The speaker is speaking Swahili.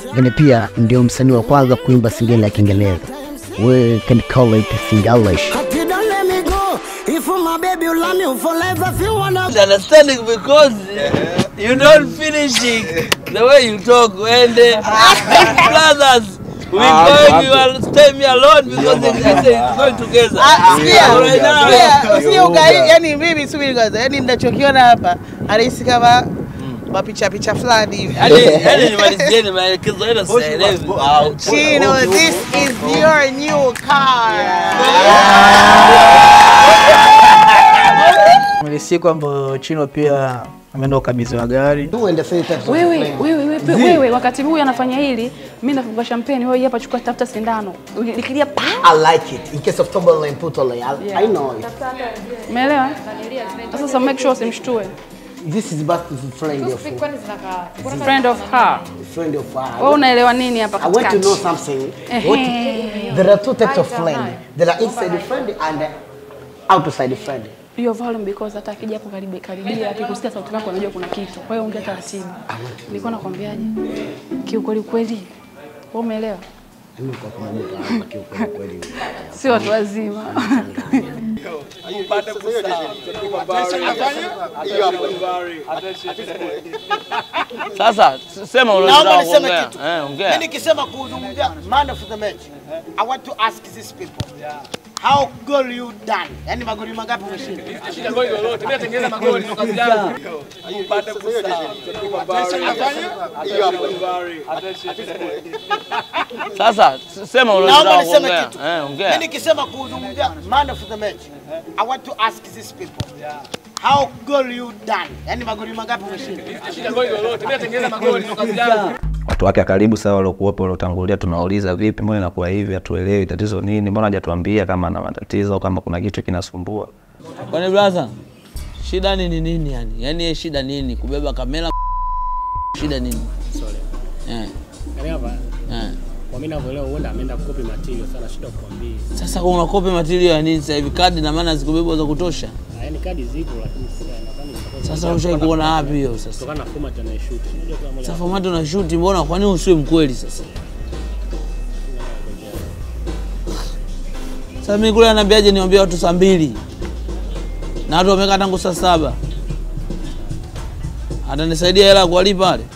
lakini pia ndio msanii wa kwanza kuimba singeli ya Kiingereza. We can call it Singlish. Happy, don't let me go. If my baby you love me forever, if you wanna understanding because you don't finish it the way you talk and uh, brothers we going you will stay me alone because they I say it's going together Ah, sikia, So right now sikia, usikie ugai, yani mimi subiri kwanza, yani ninachokiona hapa anahisi kama mapicha picha fulani hivi. yani yani nimalizieni maelekezo yenu sielewi Chino, this is your new car. Ile siku ambayo Chino pia ameenda ukabidhiwa gari Do and the three types of wewe flame. wewe wewe wewe wakati huyu anafanya hili mimi nafunga champagne wewe hapa chukua tafuta sindano likilia pa I like it. In case of Tombola and Putole, I, I know it. umeelewa sasa make sure usimshtue This is but friend of friend of her friend of wewe ours. unaelewa nini hapa I want to katikati know something. Ehe. What, there are two types of friend. There are inside friend and outside friend. hiyo volume because hata akija hapo karibu karibia akikusikia sauti yako anajua kuna kitu kwa hiyo ongea taratibu nilikuwa nakwambiaje kiukweli kweli wewe umeelewa Mimi kwa kumbuka hapa kiukweli kweli. si watu wazima sasa sema Naomba unataka niseme kuongea kitu. eh Mimi ongea nikisema kuzungumzia man of the match, I want to ask these people. How goal you done? Yaani magoli mangapi umeshinda? sasa sema Naomba unataka niseme kuongea kitu. eh Mimi ongea nikisema kuzungumzia man of the match, I want to ask these people. How goal you done? Yaani magoli mangapi umeshinda? watu wake wa karibu sasa waliokuwepo waliotangulia, tunawauliza vipi, mbona inakuwa hivi, hatuelewi tatizo nini, mbona hajatuambia kama ana matatizo, kama kuna kitu kinasumbua. kwani brother shida nini nini yani yani yeye shida nini kubeba kamera shida nini eh Yaani hapa eh kwa mimi ninavyoelewa huenda ameenda kukopi material sana shida kukwambia. Sasa unakopi material ya nini sasa hivi? Kadi na maana zikubebwa za kutosha. Yaani kadi zipo lakini sasa nadhani itakuwa Sasa ushai kuona wapi hiyo sasa? kutokana na format anayeshoot. Unajua kama moja Sasa format una shoot, mbona kwa nini usiwe mkweli sasa? Sasa mimi kule ananiambiaje niwaambie watu saa mbili na watu wamekaa tangu saa saba, atanisaidia hela ya kuwalipa wale?